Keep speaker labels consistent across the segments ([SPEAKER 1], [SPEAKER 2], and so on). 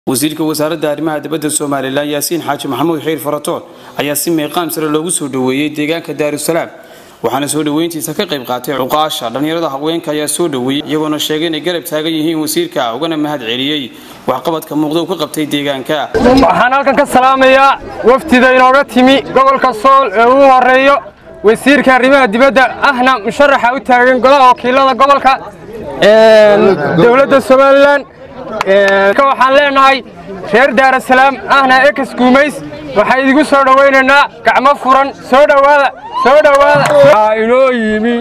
[SPEAKER 1] wasiirka wasaaradda arrimaha dibadda somalilan yaasiin xaaji maxamuud xiir faratoon ayaa si meeqaam sare loogu soo dhoweeyey deegaanka daarusalaam waxaana soo dhoweyntiisa ka qayb qaatay cuqaasha dhallinyarada haweenka ayaa soo dhoweeyey iyagoona sheegay inay garab taagan yihiin wasiirka ugana mahad celiyey waxqabadka muuqda uu ka qabtay deegaanka
[SPEAKER 2] waxaan halkan ka salaamayaa wafdida inooga timi gobolka sool ee ugu horeeyo wasiirka arrimaha dibadda ahna musharaxa u taagan golaha wakiilada gobolka dowladda somalilan waxaan leenahay reer daarasalaam ahna ekas guumays waxaa idigu soo dhowaynaynaa gacmo furan soo dhowaada soo dhowaada
[SPEAKER 3] waxaa inoo yimi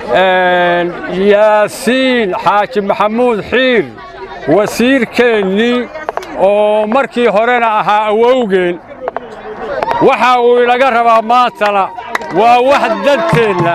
[SPEAKER 3] yaasiin xaaji maxamuud xiir wasiirkeennii oo markii horena ahaa awowgeen waxa uu inaga rabaa maantana waa wax danteenna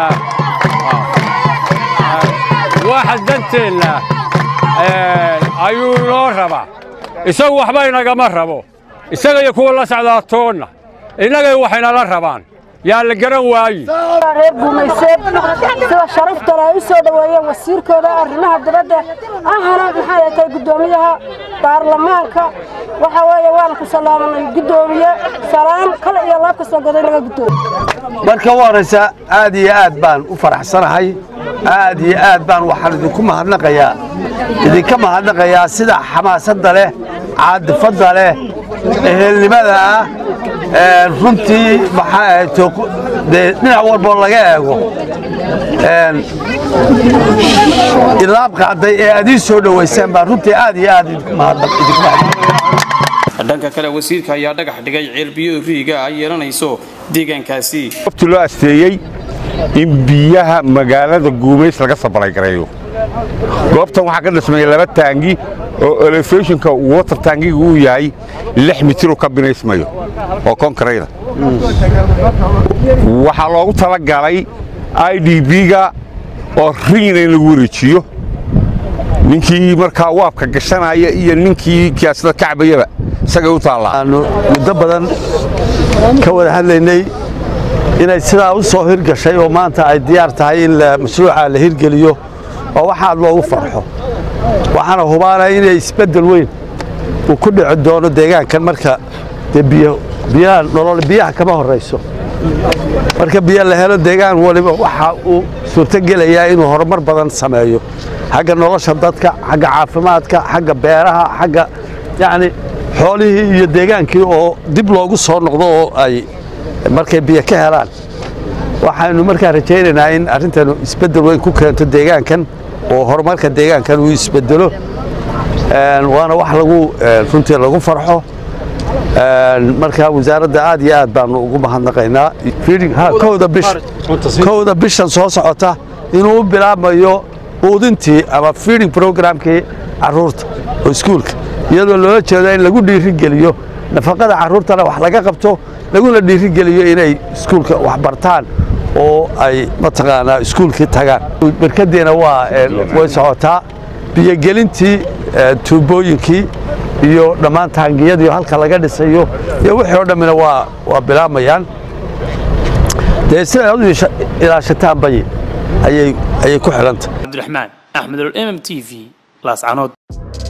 [SPEAKER 3] wax danteenna ayuu inoo rabaa isagu waxba inagama rabo isaga iyo kuwa la socdaatoonna innagay waxaynala rabaan yaa la garan waayi
[SPEAKER 4] reer guumayseed sida sharaftale ay u soo dhoweeyeen wasiirkooda arrimaha dibadda ahana maxay ay tahay guddoomiyaha baarlamaanka waxa weeye waan ku salaamanay guddoomiye salaam kale iyo laab kastoo goday laga guddoomiye
[SPEAKER 5] marka u horraysa aad iyo aad baan u faraxsanahay aad iyo aad baan waxaan idinku mahadnaqayaa idinka mahadnaqayaa sida xamaasadda leh caadifadda leh ehelnimada ah runtii maxaa ahayd dee dhinac walboo laga eego ilaab qaaday ee aad ii soo dhowaysaan baa runtii aad iyo aad idinku mahadnaq
[SPEAKER 1] dhanka kale wasiirka ayaa dhagax dhigay ceelbiyo riiga ay yeelanayso deegaankaasi
[SPEAKER 6] wabti loo asteeyey in biyaha magaalada guumays laga sabalaygareeyo goobtan waxaa ka dhismaya laba taangi oo elefeshonka water taangiga uu yahay lix mitiruu ka binaysmayo oo konkarayda waxaa loogu talagalay i d b-ga oo riina in lagu wareejiyo ninkii markaa waabka gashanaya iyo ninkii kiyaasada kacbayaba isagay u taallaa
[SPEAKER 5] aanu muddo badan ka wada hadlaynay inay sidaa u soo hirgashay oo maanta ay diyaar tahay in mashruuca la hirgeliyo oo waxaad loogu farxo waxaana hubaanaya inay isbeddel weyn uu ku dhici doono deegaankan marka dee biyaha nolol biyaha kama horrayso marka biyo la helo deegaan waliba waxa uu suurtogelayaa inuu horumar badan sameeyo xagga nolosha dadka xagga caafimaadka xagga beeraha xagga yacni xoolihii iyo deegaankii oo dib loogu soo noqdo oo ay markay biyo ka helaan waxaynu markaa rajaynaynaa in arrintanu isbeddel weyn ku keento deegaankan oo horumarka deegaankan uu isbeddelo waana wax lagu runtii lagu farxo markaa wasaaradda aad iyo aad baanu ugu mahadnaqaynaa kowda bishan soo socota inuu u bilaabmayo quudintii ama feeding programkii carruurta oo iskuulka iyadoo loola jeedo in lagu dhiirigeliyo nafaqada carruurtana wax laga qabto laguna dhiirigeliyo inay iskuulka wax bartaan oo ay mataqaanaa iskuulkii tagaan barkadiina waa way socotaa biyogelintii tuubooyinkii iyo dhammaan taangiyadii halka laga dhisayo iyo wixii oo dhammina waa waa bilaabayaan dee siday ad u ilaashataan bay ayay ayay ku xidhantah
[SPEAKER 1] cabdiraxmaan axmed ol m m t v laascanood